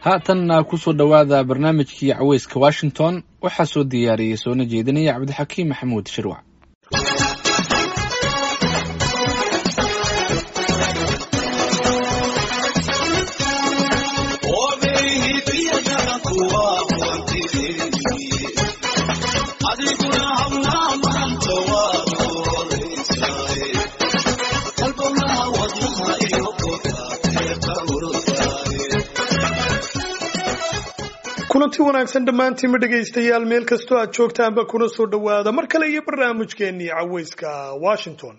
haatanna kusoo dhowaada barnaamijkii caweyska washington waxaa soo diyaariyey soona jeedinaya cabdixakiim maxamuud shirwac kulanti wanaagsan dhammaantiinma dhegaystayaal meel kastoo aad joogtaanba kuna soo dhowaada mar kale iyo barnaamijkeennii caweyska washington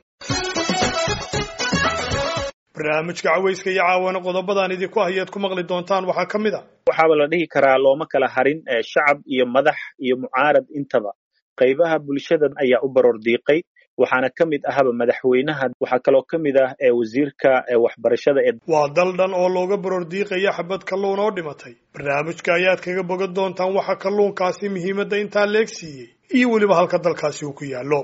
barnaamijka caweyska iyo caawana qodobadaan idinku hayaad ku maqli doontaan waxaa ka mid a waxaaba la dhihi karaa looma kala harin shacab iyo madax iyo mucaarad intaba qaybaha bulshada ayaa u baroor diiqay waxaana ka mid ahaba madaxweynaha waxaa kaloo ka mid ah wasiirka waxbarashada ee waa dal dhan oo looga baroor diiqaya xabad kalluun oo dhimatay barnaamijka ayaad kaga bogan doontaan waxa kalluunkaasi muhiimadda intaa leeg siiyey iyo weliba halka dalkaasi uu ku yaallo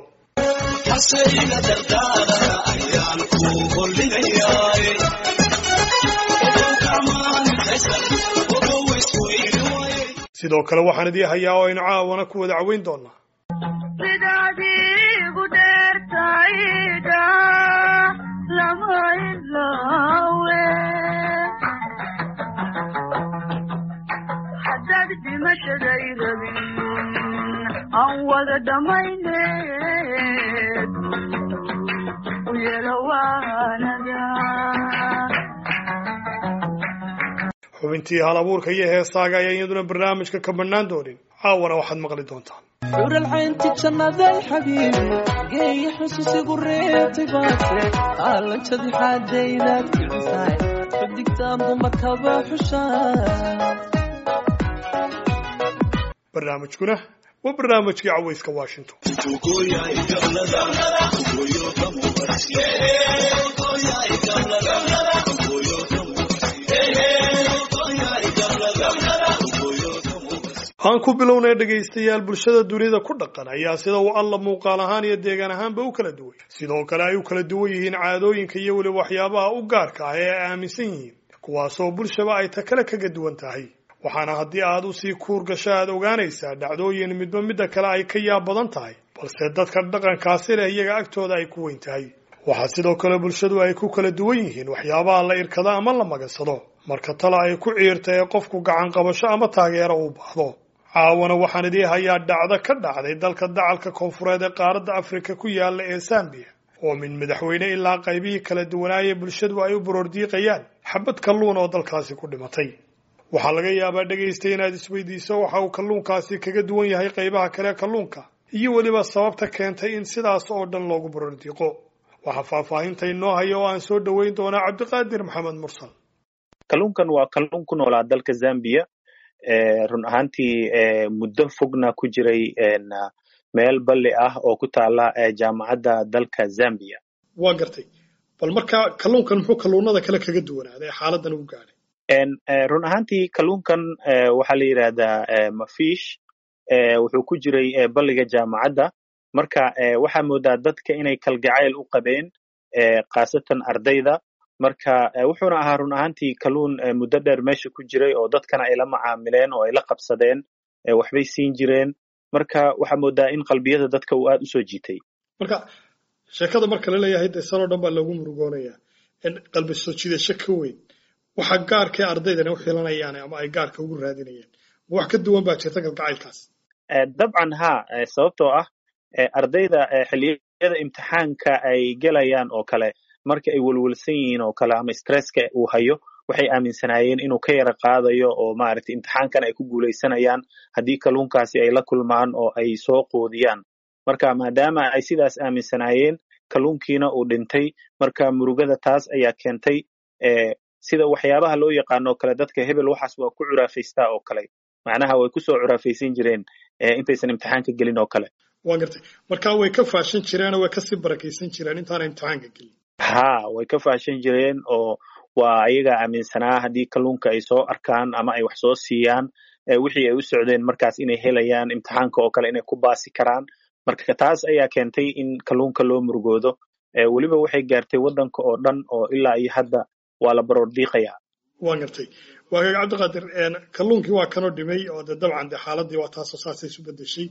sidoo kale waxaan idii hayaa oo aynu caawana ku wada caweyn doonaa xubintii hal abuurka iyo heesaaga ayaa iyaduna barnaamijka ka bannaan doonin caawana waxaad maqli doontaan xuralcaynti jannaday xabiibi geeya xusuusigu reebtay baase qaalanjadi xaadaydaad kicisaay xudigtaan dumarkaba xushaa barnaamijkuna waa barnaamijkii caweyska washington aan ku bilownay dhegaystayaal bulshada dunida ku dhaqan ayaa sida uu alla muuqaal ahaan iyo deegaan ahaanba u kala duwan sidoo kale ay u kala duwan yihiin caadooyinka iyo weliba waxyaabaha u gaarka ah ee ay aaminsan yihiin kuwaasoo bulshaba ay ta kale kaga duwan tahay waxaana haddii aad usii kuur gasho aad ogaanaysaa dhacdooyin midba midda kale ay ka yaab badan tahay balse dadka dhaqankaasi leh iyaga agtooda ay ku weyn tahay waxaa sidoo kale bulshadu ay ku kala duwan yihiin waxyaabaha la irkado ama la magansado marka tale ay ku ciirta ee qofku gacan qabasho ama taageero uu baahdo caawana waxaan idii hayaa dhacdo ka dhacday dalka dacalka koonfureed ee qaaradda afrika ku yaala ee zambiya oo min madaxweyne ilaa qaybihii kala duwanaayee bulshadu ay u baroordiiqayaan xabad kalluun oo dalkaasi ku dhimatay waxaa laga yaabaa dhegaystay inaad isweydiiso waxa uu kalluunkaasi kaga duwan yahay qaybaha kale kalluunka iyo weliba sababta keentay in sidaas oo dhan loogu baroordiiqo waxaa faahfaahinta inoo haya oo aan soo dhoweyn doonaa cabdiqaadir maxamed mursal kalluunkan waa kalluun ku noolaa dalka zambiya run ahaantii muddo fogna ku jiray meel balli ah oo ku taala jaamacadda dalka zambia waa gartay bal marka kalluunkan muxuu kalluunada kale kaga duwanaaday xaaladan ugu gaadhay run ahaantii kalluunkan waxaa la yidhaahdaa mafish wuxuu ku jiray balliga jaamacadda marka waxaa moodaa dadka inay kalgacayl u qabeen khaasatan ardayda marka wuxuuna ahaa run ahaantii kalluun muddo dheer meesha ku jiray oo dadkana ay la macaamileen oo ay la qabsadeen waxbay siin jireen marka waxaa moodaa in qalbiyada dadka uu aad usoo jiitay marka sheekada marka la leeyahay de sanoo dhan baa loogu murugoonaya qalbi soo jiidasho ka weyn waxa gaarkee ardaydana u xilanayaan ama ay gaarka ugu raadinayaan wax ka duwan baa jirta kalgacaylkaas dabcan ha sababtoo ah ardayda xilliyada imtixaanka ay gelayaan oo kale marka ay welwelsan yihiin oo kale ama stresska uu hayo waxay aaminsanaayeen inuu ka yara qaadayo oo maaragtay imtixaankan ay ku guulaysanayaan haddii kalluunkaasi ay la kulmaan oo ay soo qoodiyaan marka maadaama ay sidaas aaminsanaayeen kalluunkiina uu dhintay marka murugada taas ayaa keentay sida waxyaabaha loo yaqaano o kale dadka hebel waxaas waa ku curaafaystaa oo kale macnaha way kusoo curaafaysan jireen intaysan imtixaanka gelin oo kale waa gartay marka way ka faashan jireenoo way kasii barakaysan jireen intaana imtixaanka gelin ha way ka faashan jireen oo waa ayaga aaminsanaa haddii kalluunka ay soo arkaan ama ay wax soo siiyaan wixii ay u socdeen markaas inay helayaan imtixaanka oo kale inay ku baasi karaan marka taas ayaa keentay in kalluunka loo murugoodo weliba waxay gaartay waddanka oo dhan oo ilaa iyo hadda waa la baroor diiqaya waa gartay waa gaga cabdiqaadir kalluunkii waa kanoo dhimay oo dee dabcan dee xaaladii waa taasoo saasay isu bedeshay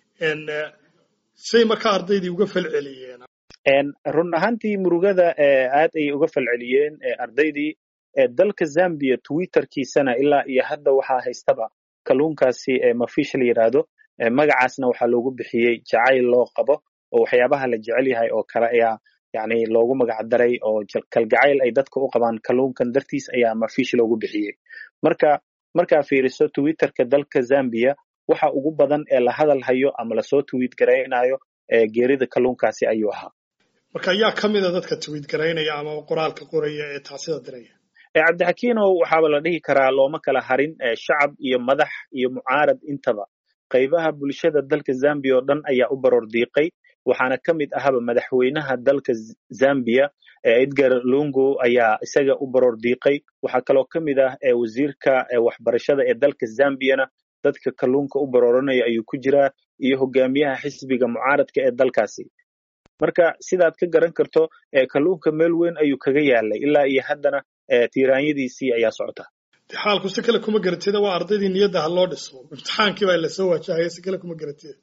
say markaa ardaydii uga falceliyeen run ahaantii murugada aad ayay uga falceliyeen ardaydii dalka zambia twitterkiisana ilaa iyo hadda waxaa haystaba kalluunkaasi mafish la yidhaahdo magacaasna waxaa loogu bixiyey jacayl loo qabo oo waxyaabaha la jecel yahay oo kale ayaa yani loogu magac daray oo kalgacayl ay dadka u qabaan kalluunkan dartiis ayaa mafish loogu bixiyey marka markaa fiiriso twitterka dalka zambia waxa ugu badan ee la hadal hayo ama lasoo twiit garaynayo geerida kalluunkaasi ayuu ahaa marka yaa ka mida dadka twiit garaynaya ama qoraalka qoraya ee taasida diraya cabdixakiinow waxaaba la dhihi karaa looma kala harin shacab iyo madax iyo mucaarad intaba qaybaha bulshada dalka zambia oo dhan ayaa u baroor diiqay waxaana ka mid ahaba madaxweynaha dalka zambia edgar lungu ayaa isaga u baroor diiqay waxaa kaloo ka mid ah wasiirka waxbarashada ee dalka zambiana dadka kalluunka u barooranaya ayuu ku jiraa iyo hogaamiyaha xisbiga mucaaradka ee dalkaasi marka sidaad ka garan karto kalluunka meel weyn ayuu kaga yaalay ilaa iyo haddana tiiraanyadiisii ayaa socota de xaalku si kale kuma garatida waa ardaydii niyadda ha loo dhiso imtixaankii baa lasoo waajahaya si kale kuma garatida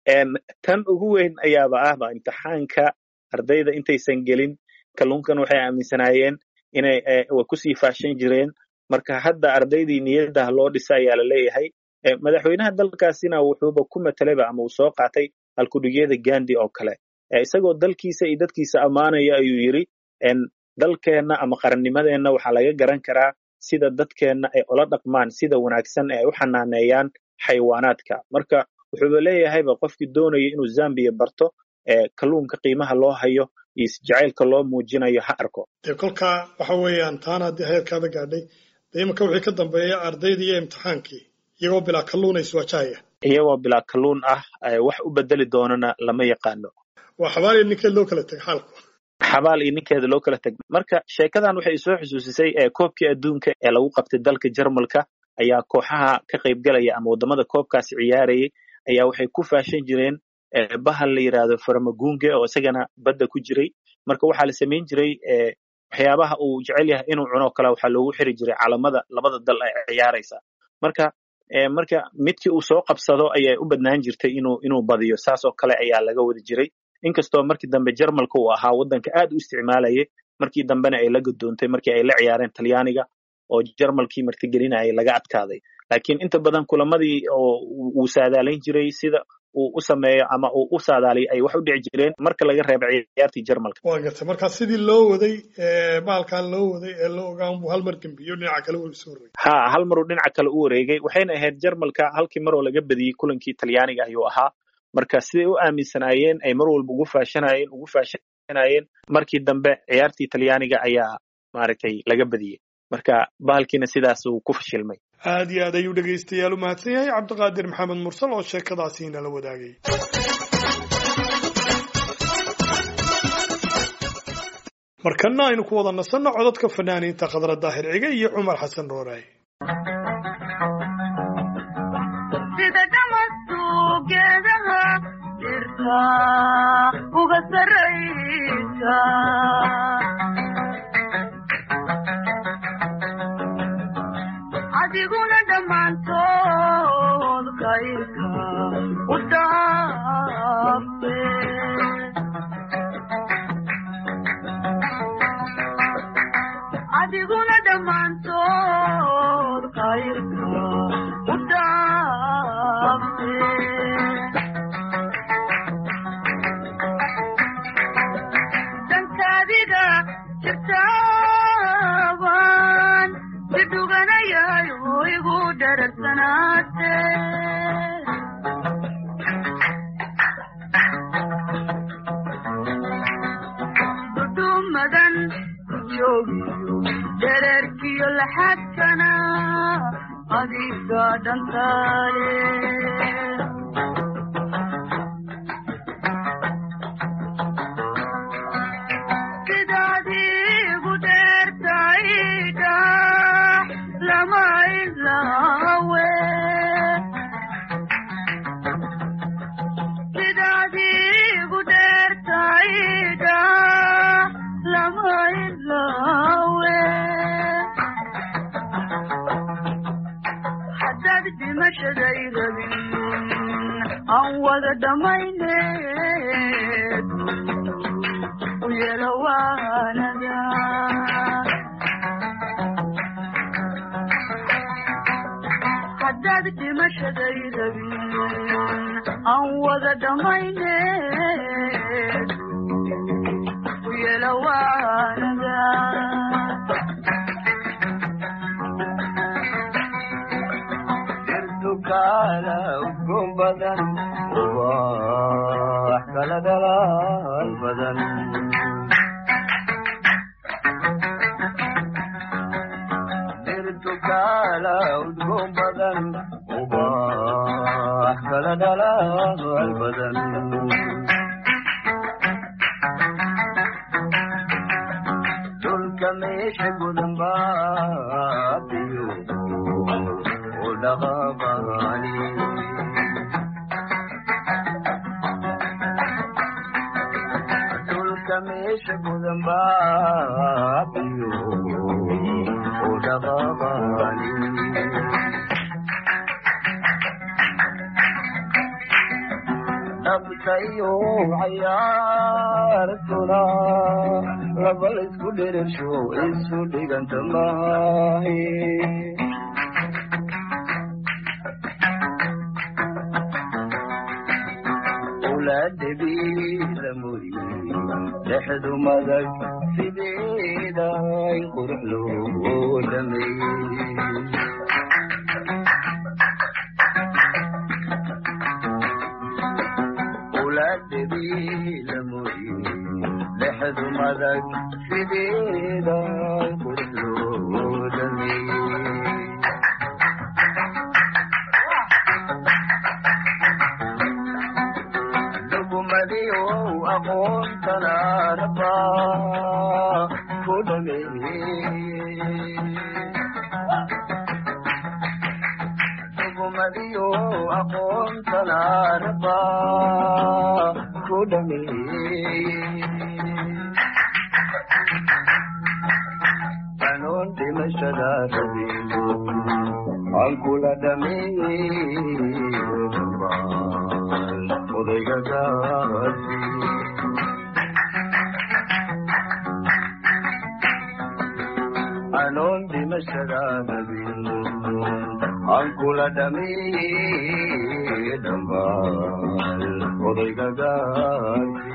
tan ugu weyn ayaaba ahba imtixaanka ardayda intaysan gelin kalluunkan waxay aaminsanaayeen inay way kusii faashan jireen marka hadda ardaydii niyadda ha loo dhisa ayaa la leeyahay madaxweynaha dalkaasina wuxuuba ku matalayba ama uu soo qaatay halkudhigyada gandi oo kale isagoo dalkiisa iyo dadkiisa ammaanaya ayuu yidri dalkeenna ama qarannimadeenna waxaa laga garan karaa sida dadkeenna ay ula dhaqmaan sida wanaagsan ee ay u xanaaneeyaan xayawaanaadka marka wuxuuba leeyahayba qofkii doonaya inuu zambiya barto kalluunka qiimaha loo hayo iyo jacaylka loo muujinayo ha arko dee kolkaa waxa weeyaan taana haddii heerkaada gaadhay dee imanka wixii ka dambeeya ardaydii iyo imtixaankii iyagoo bilaa kalluun ay iswaajahaya iyagoo bilaa kalluun ah wax u bedeli doonana lama yaqaano waa xabaal iyo ninkeed loo kala teg xaalku xabaal iyo ninkeeda loo kala teg marka sheekadan waxay soo xusuusisay koobkii adduunka ee lagu qabtay dalka jarmalka ayaa kooxaha ka qaybgalaya ama waddamada koobkaasi ciyaarayay ayaa waxay ku faashan jireen bahal la yidhaahdo farmagunge oo isagana badda ku jiray marka waxaa la samayn jiray waxyaabaha uu jecel yahay inuu cuno kale waxaa loogu xiri jiray calamada labada dal ay ciyaaraysa marka marka midkii uu soo qabsado ayay u badnaan jirtay inuu inuu badiyo saas oo kale ayaa laga wada jiray inkastoo markii dambe jarmalka uu ahaa waddanka aad u isticmaalayay markii dambena ay la gadoontay markii ay la ciyaareen talyaaniga oo jarmalkii martigelinayay laga adkaaday laakiin inta badan kulamadii oo uu saadaalayn jiray sida uu u sameeyo ama uu u saadaaliyo ay wax u dhici jireen marka laga reebo ciyaartii jarmalka waa gartay marka sidii loo waday bahalkan loo waday ee loo ogaan buu hal mar gembiyo dhinaca kale uu soo rogay ha hal maruu dhinaca kale u wareegay waxayna ahayd jarmalka halkii mar oo laga badiyey kulankii talyaaniga ayuu ahaa marka siday u aaminsanaayeen ay mar walba ugu faashanayeen ugu faashanayeen markii dambe ciyaartii talyaaniga ayaa maaragtay laga badiyey marka bahalkiina sidaas uu ku fashilmay aad iyo aad ayuu dhegaystayaal u mahadsan yahay cabdiqaadir maxamed mursal oo sheekadaasi inala wadaagay markana aynu ku wada nasanno codadka fanaaniinta khadra daahir cige iyo cumar xasan rooraay uga saraysa adiguna dhammaantood kayrka u dhaafe adiguna dhammaantood kayrka u dhaafe dankaadiga jirtaaban sidhuganayayo igu dhararsanaate dudumadan joogiyo dhererkiyo laxadkana adiga dhantaale sidaadiigu dheertaydha lama ilaawe sidaadiigu dheertaydha lama ilaawe aan wada dhammayne u yeelo waanada haddaad dhimashaday rabin aan wada dhammayne u yeelo waanada irtukaala udgoon badan ubax kala dhalaal badan irtukaala udgoon badan ubax kala dhalaal badan dhulka meesha gudan baabiyo u dhaqaaqaani dhulka meesha gudan baabiyo u dhaqaaqaani dhabtayo cayaartuna laba laysku dherirsho isu dhiganta maahe ulaadhabiila muri dhexdu madag sideeda in qurux loo dhameeyey ulaadhabiila muri dhexdu madag sideeda in qurux loo dhameeyey dhugumadiyo aqoontana raba ku dhameeyey dhugumadiyo aqoontana raba ku dhameeyey anoon dhimashada rabin aan kula dhameeyey dhammaan odayga gaasi anoon dhimashada rabin aan kula dhameeyey dhammaan odayga gaasi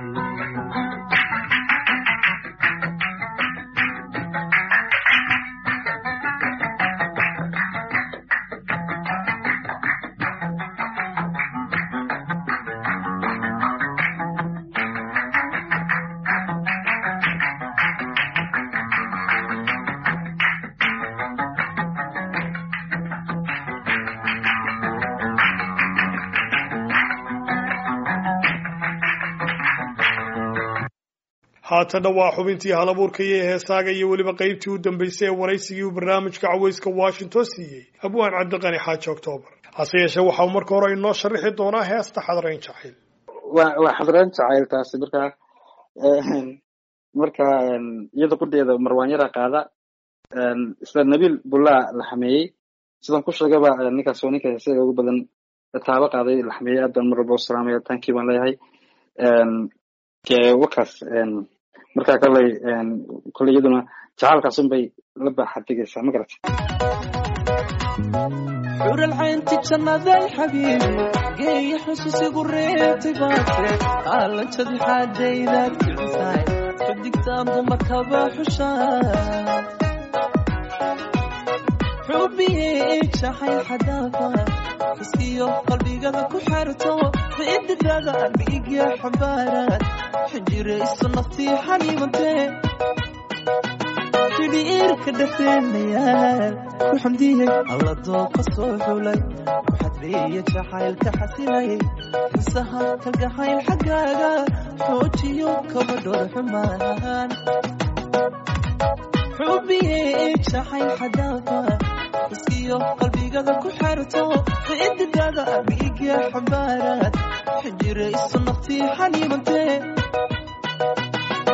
haatana waa xubintii halabuurka iyo heesaaga iyo weliba qaybtii u dambeysay ee waraysigii uu barnaamijka caweyska washington siiyey abwaan cabdiqani xaaji octoobar hase yeeshee waxau marka hore inoo sharaxi doonaa heesta xadrayn jacayl waa waa xadrayn jacayl taasi marka marka iyada qudheeda marwaanyara qaada isla nabiil bullaa la xameeyey sidaan ku sheegaba ninkaas waa ninka heesaga ugu badan taabo qaaday la xameeyey aad baan mar walba u salaamaya tankii baan leeyahay wakaas marka koley koley iyaduna jacaalkaas unbay la baaxadigaysaa ma garata حور العين تجنى الحبيب جاي حسوسي قريتي باكر قال انت ذي حاجة إذا كنتاي بدك تنضم كبا حشان حبي شحي حدافة حسيو قلبي قد كحرتو بإد هذا بيك يا حبارات حجري السنة حليمتين xidhiirka dhexdeenayaal ku xamdiyey alla dooqa soo xulay waxaad beeya jacaylka xasilay xisaha kalgacayl xaggaaga xoojiyo kabadhor xumaan xubiyey jacayl xadaafa iskiyo qalbigada ku xerto cididada dhiigya xambaaraad xijirayso naftii xaniimantee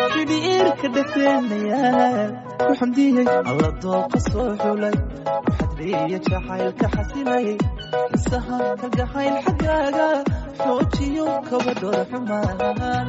xidhiirka dhexdeenayaal ku xamdiyey alla dooqa soo xulay waxaad xadeeya jacaylka xasilay xisaha kalgacayl xaggaaga xoojiyo kabadhooda xumaan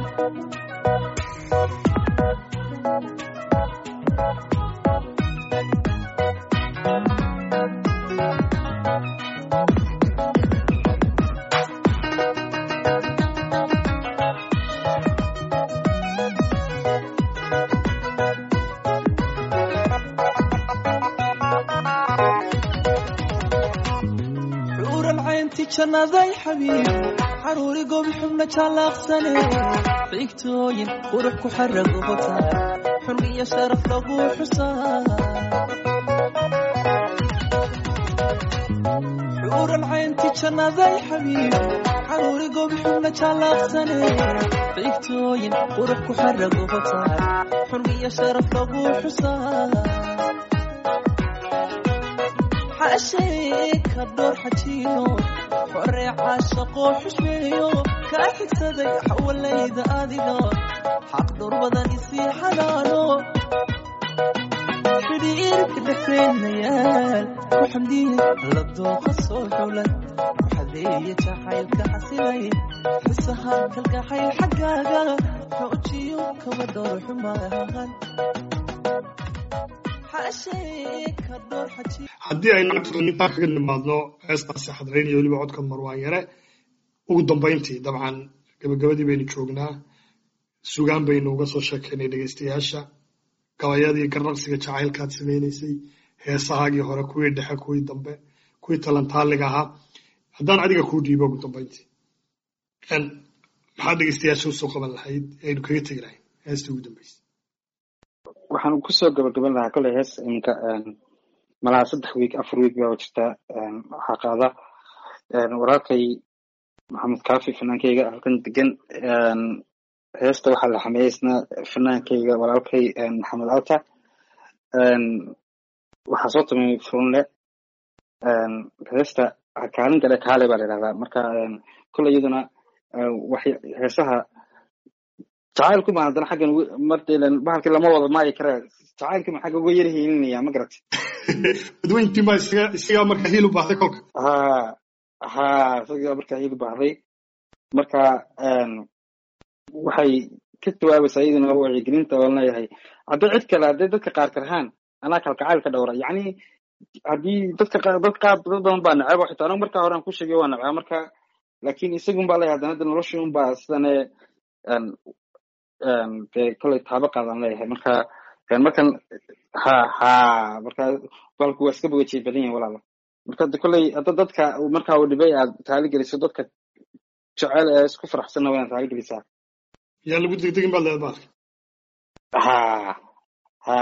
xuuran caynti jannaday xabiib xaruuri gobi xubna jaalaaqsane xigtooyin qurux ku xaragota xun iyo sharaf lagu xusaa xuuran caynti jannaday xabiib xaruuri gobi xubna jaalaaqsane xigtooyin qurux ku xaragota xun iyo sharaf lagu xusaa xashee ka dhowr xajiino xoree caashaqoo xushmeeyo kaa xigsaday xawalayda adiga xaq dhowr badan isii xanaano xidhiirka dhexreenayaal ku xamdiye labdooqa soo xulay xadeeya jacaylka xasilay xisaha kalgacayl xaggaaga xoojiyo kaba dhowr xumaan xashee ka dhowr xajiino haddii aynu intaa kaga nimaadno heestaasi xadreyn iyo weliba codka marwaan yare ugu dambayntii dabcan gabagabadii baynu joognaa sugaan baynu uga soo sheekeynay dhegeystayaasha gabayadii garnaqsiga jacaylkaad samaynaysay heesahaagii hore kuwii dhexe kuwii dambe kuwii talantaaliga ahaa haddaan adiga kuu dhiibo ugu dambayntii En, maxaad dhegeystayaasha usoo qaban lahayd ee aynu kaga tegi lahayn heestii ugu dambeysay waxaan kusoo gabagaban lahaa koley hees iminka malaha saddex wiig afar wiig baa jirta waxaa qaada walaalkay maxamed kaafi fanaankeyga halkan degan heesta waxaa la xameeyey isna fanaankeyga walaalkay maxamed alta waxaa soo tumay furunle heesta kaalin gale kaale baa la yidhahdaa marka koley iyaduna wax heesaha jacaylku ma haddana xaggan ugu- marta ilan bahalkii lama wada maayi kara jacaylkii ma xagga uga yar hiilinaya ma garat dadweyntii baa isaga isagaa marka hiil u baahday kolka ha ha isagaa markaa hiil u baahday marka waxay ka jawaabaysaa iyaduna wacyigelinta oo leeyahay haddii cid kale hadday dadka qaar karhaan anaa kalgacayl ka dhowra yacni haddii dadka qaar dad qaar dad badan baa neceba xitaa anigu markaa hore aan ku sheegay waa necbaa marka laakiin isagun baa leeyahay haddana hadda noloshii un baa sidane dee kolay taabo qaadan leeyahay marka markan ha ha marka balku waa iska bogajay badan yahin walaala marka de koley hadda dadka markaa uu dhibay aad taaligeliso dadka jecel ee isku faraxsanna waa inaad taaligelisaa yaa lagu degdegin baad leedahay bahalka ha ha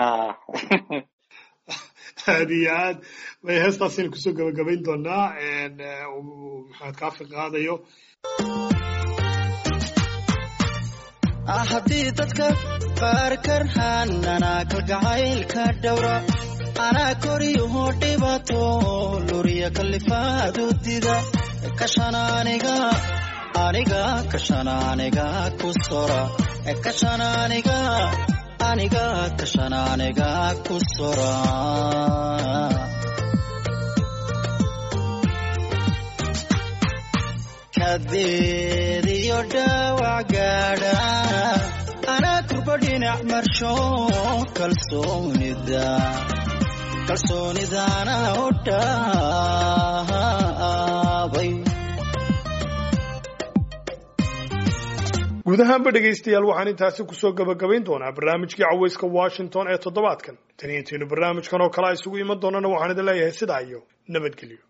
aad iyo aad bay heestaasina kusoo gabagabayn doonaa uu maxamed kaafi qaadayo haddii dadka qaar karhaan anaa kalgacaylka dhowra anaa koriyuhu dhibato luriya kalifaadu dida kashana aniga aniga kashana aniga ku sora kashana aniga aniga kashana aniga ku sora kadeediyo dhaawac gaadha anaa kurba dhinac marsho kalsoonida kalsoonidana u dhaabay guud ahaanba dhegaystayaal waxaan intaasi kusoo gabagabayn doonaa barnaamijkii caweyska washington ee toddobaadkan tan iyo intaynu barnaamijkan oo kale a isugu iman doonana waxaan idin leeyahay sidaa iyo nabadgelyo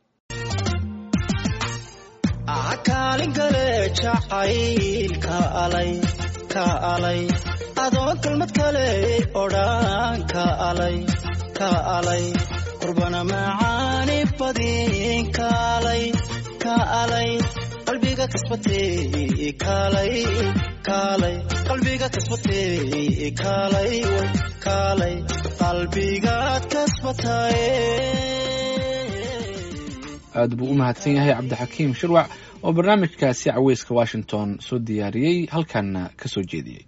kaalin kale jacaylka alay ka alay adoo kelmad kale odhaan ka alay ka alay qurbana macaani badin kaalay ka alay qalbiga kasbatay kaalay kaalay qalbiga kasbatay kaalay way kaalay qalbigaad kasbatay aad buu u mahadsan yahay cabdixakiim shirwac oo barnaamijkaasi caweyska washington soo diyaariyey halkanna ka soo jeediyey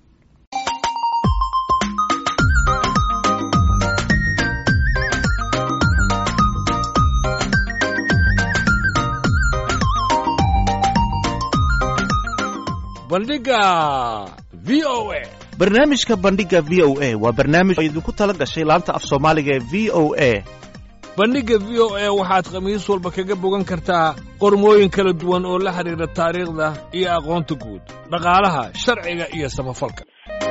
bandhiga v o a barnaamijka bandhiga v o a waa barnaamij oo idinku tala gashay laanta af soomaaliga ee v o a bandhigga v o a waxaad khamiis walba kaga bogan kartaa qormooyin kala duwan oo la xidhiidha taariikhda iyo aqoonta guud dhaqaalaha sharciga iyo samafalka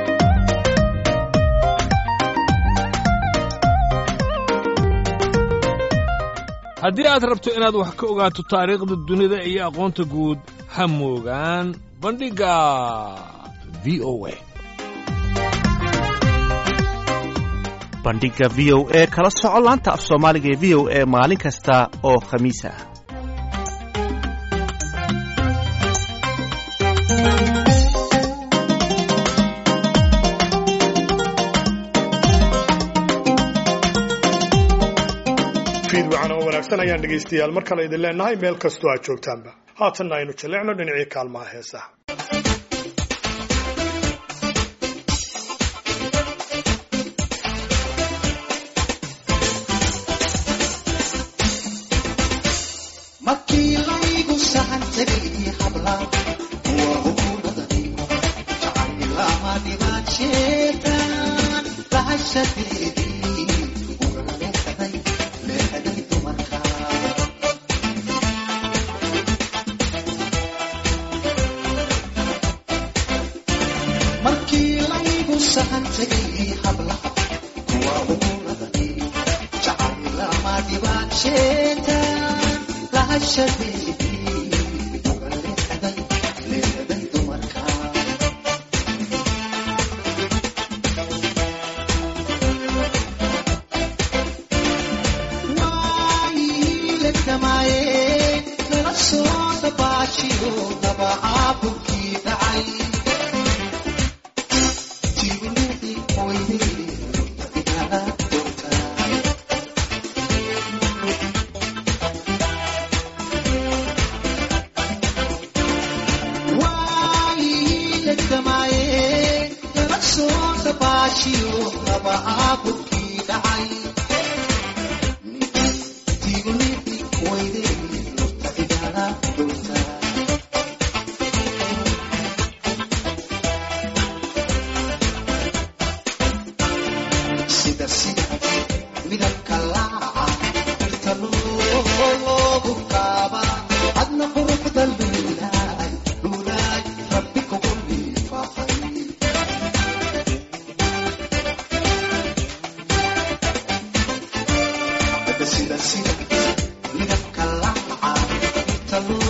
haddii aad rabto inaad wax ka ogaato taariikhda dunida iyo aqoonta guud ha moogaan bandhigga v o a bandhiga v o a kala soco laanta af soomaaliga ee v o a maalin kasta oo khamiis ah fiid wacan oo wanaagsan ayaan dhegaystayaal mar kale idin leenahay meel kastoo aad joogtaanba haatanna aynu jallecno dhinacii kaalmaha heesaha markii laygu sahan tegay habla kuwa hukuumadanigo jacaylama dhibaad sheetaan lahashadeedii ugaga leexday leexday dumarka markii laygu sahan tegay habla kuwa hukuumadanigo jacaylama dhibaad sheetaan lahashadeedii uga leexday leexday dumarka waayiilegdhamaaye nala soo dabaashiyo dabacaabulkii dhacay tigunidii oydii igala doortaay waayiilegdhamaaye nala soo dabaashiyo dabacaabulkii dhacay tigunidii oydii igala doortaay sida sida midabka laaca dhirta loogu qaaba adna quruxda luulaay luulaay rabbi kugu liifaaqay sida sida midabka laaca dhirta loo